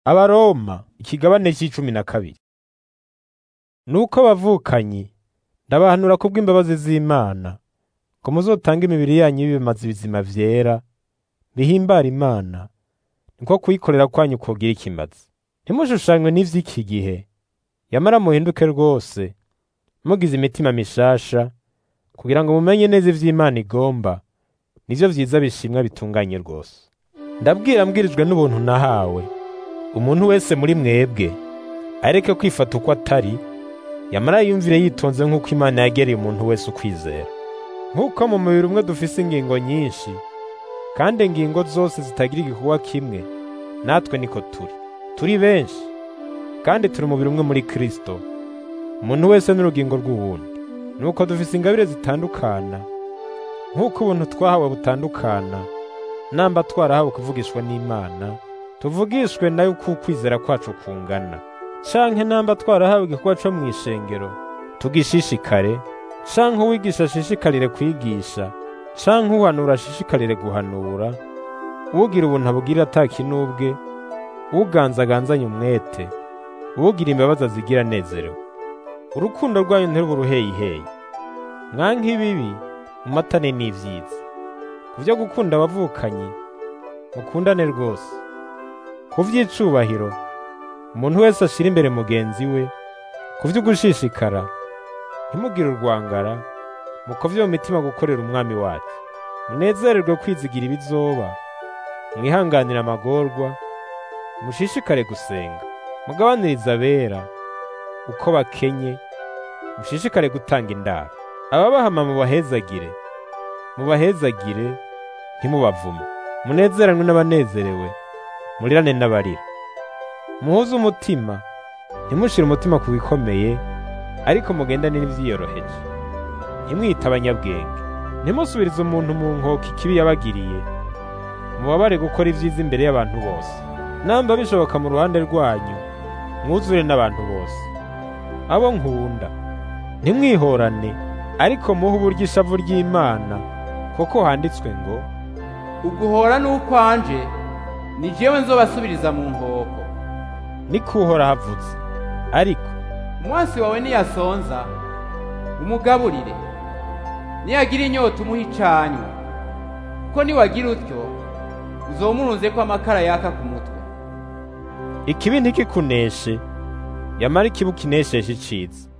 Abaroma ikigabane c'icumi na kabiri. Nuko abavukanyi ndabahanura kubw'imbabazi z'Imana ko muzotange imibiri yanyu y'ibimazi bizima vyera bihimbara Imana niko kuyikorera kwanyu kogira ikimazi. Ntimushushanywe n'ivy'iki gihe, yamara muhinduke rwose mugize imitima mishasha kugira ngo mumenye neza ivyo Imana igomba nivyo vyiza bishimwa bitunganye rwose. Ndabwira mbwirijwe n'ubuntu nahawe umuntu wese muri mwebwe areke kwifata uko atari yamara yiyumvire yitonze nk'uko Imana yagereye umuntu wese ukwizera. Nk'uko mu mubiri umwe dufise ingingo nyinshi kandi ingingo zose zitagira igikorwa kimwe, natwe niko turi. Turi benshi kandi turi umubiri umwe muri Kristo, umuntu wese n'urugingo rw'uwundi. Nuko dufise ingabire zitandukana nk'uko ubuntu twahawe butandukana, namba twarahawe kuvugishwa n'Imana, tuvugishwe nayo uko ukwizera kwacu kungana. Canke namba twarahawe igikorwa co mw'ishengero, tugishishikare, canke uwigisha ashishikarire kwigisha, canke uhanura ashishikarire guhanura, uwugira ubuntu abugirire ata kinubwe, uwuganzaganzanye umwete, uwugira imbabazi azigira anezerewe. Urukundo rwanyu ntirube uruheyiheyi. Mwanke ibibi, mumatane n'ivyiza. Ku vyo gukunda abavukanyi, mukundane rwose. Ku vy'icubahiro, umuntu wese ashira imbere mugenzi we, ku vy'ugushishikara, ntimugire urwangara, mukovye mu mitima gukorera umwami wacu. Munezererwe kwizigira ibizoba, mwihanganire amagorwa, mushishikare gusenga, mugabanirize abera, uko bakenye, mushishikare gutanga indaro. Ababahama mubahezagire, mubahezagire, ntimubavume. Munezeranwe n'abanezerewe, murirane n'abarira. Muhuze umutima, ntimushire umutima ku bikomeye, ariko mugendane n'ivyiyoroheje. Ntimwite abanyabwenge, ntimusubirize umuntu mu nkoko ikibi yabagiriye, mubabare gukora ivyiza imbere y'abantu bose. Namba bishoboka mu ruhande rwanyu, mwuzure n'abantu bose. Abo nkunda, ntimwihorane, ariko muhe uburyo ishavu ry'Imana, kuko handitswe ngo, uguhora n'ukwanje ni jewe nzobasubiriza mu nkoko niko uhora havutse. Ariko umwansi wawe niyasonza umugaburire niyagira inyota umuha icanywa kuko niwagira utyo uzomurunzeko amakara yaka ku mutwe ikibi ntikikuneshe, yamara ikibi ukinesheshe iciza.